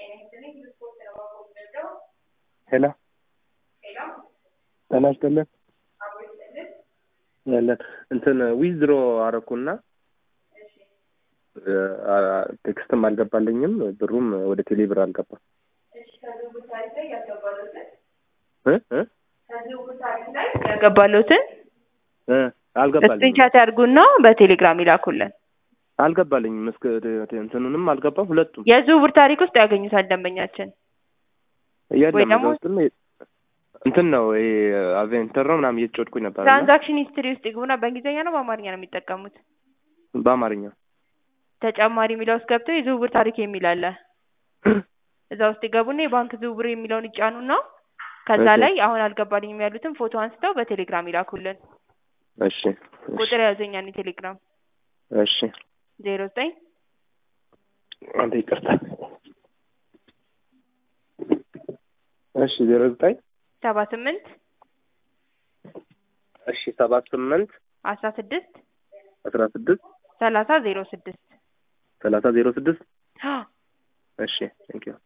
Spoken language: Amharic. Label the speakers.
Speaker 1: ሄሎ ጤና ይስጥልን ያለን እንትን ዊዝድሮ አረኩና ቴክስትም አልገባልኝም ብሩም ወደ ቴሌ ብር አልገባም እ እ
Speaker 2: ያገባሉትን
Speaker 1: እ አልገባልኝም
Speaker 2: ስክሪንሻት ያድርጉና በቴሌግራም ይላኩልን።
Speaker 1: አልገባልኝም እስከ እንትኑንም አልገባም ሁለቱም
Speaker 2: የዝውውር ታሪክ ውስጥ ያገኙታል ደንበኛችን። ወይ
Speaker 1: የለም
Speaker 2: ደግሞ-
Speaker 1: እዛ ውስጥም እንትን ነው ይሄ አቬንተር ነው ምናምን እየተጫወትኩኝ ነበር እና
Speaker 2: ትራንዛክሽን ሂስትሪ ውስጥ ይግቡና በእንግሊዝኛ ነው በአማርኛ ነው የሚጠቀሙት?
Speaker 1: በአማርኛ
Speaker 2: ተጨማሪ የሚለው ውስጥ ገብተው የዝውውር ታሪክ የሚል አለ። እዛ ውስጥ ይገቡና የባንክ ዝውውር የሚለውን ይጫኑና ከዛ
Speaker 1: እሺ።
Speaker 2: ላይ አሁን አልገባልኝም ያሉትን ፎቶ አንስተው በቴሌግራም ይላኩልን።
Speaker 1: እሺ እሺ
Speaker 2: ቁጥር ያዘኛል ቴሌግራም
Speaker 1: እሺ
Speaker 2: ዜሮ ዘጠኝ
Speaker 1: አንተ ይቅርታ እሺ ዜሮ ዘጠኝ
Speaker 2: ሰባ ስምንት
Speaker 1: እሺ ሰባት ስምንት
Speaker 2: አስራ ስድስት
Speaker 1: አስራ ስድስት
Speaker 2: ሰላሳ ዜሮ ስድስት
Speaker 1: ሰላሳ ዜሮ ስድስት እሺ ቴንኪው